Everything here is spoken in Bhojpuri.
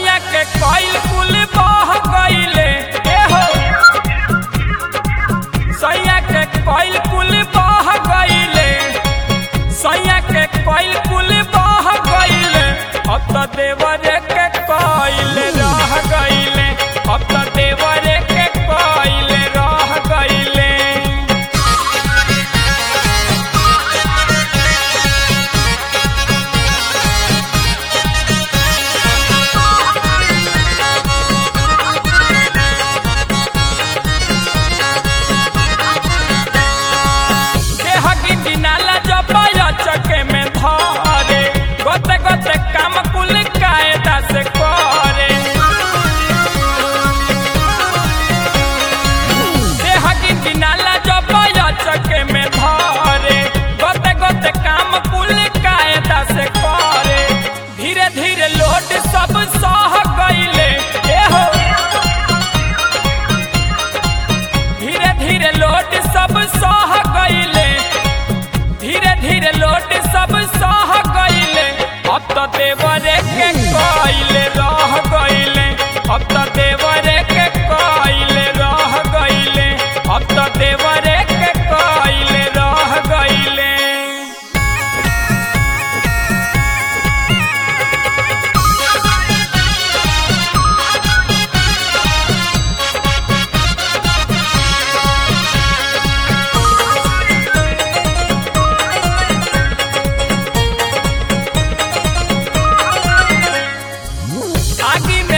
सैया के कईल कुल बह गईले ए हो सैया के कईल कुल बह गईले सैया के कईल कुल बह गईले अब तो देवरे के कईल रह गईले अब तो देवरे के कईल रह गईले देह गिनती नाला जपाया चके में धरे गोते गोते काम कुल कायदा से करे देह गिनती नाला जपाया चके में धरे गोते गोते काम कुल कायदा से करे धीरे धीरे लोड सब सह गईले ए हो धीरे धीरे लोट सब सह गईले धीरे धीरे लोट सब सह गईले अब तो देवरे के कईले रह गईले अब तो देवरे के कईले रह गईले अब तो देवरे के कईले रह गईले आगी में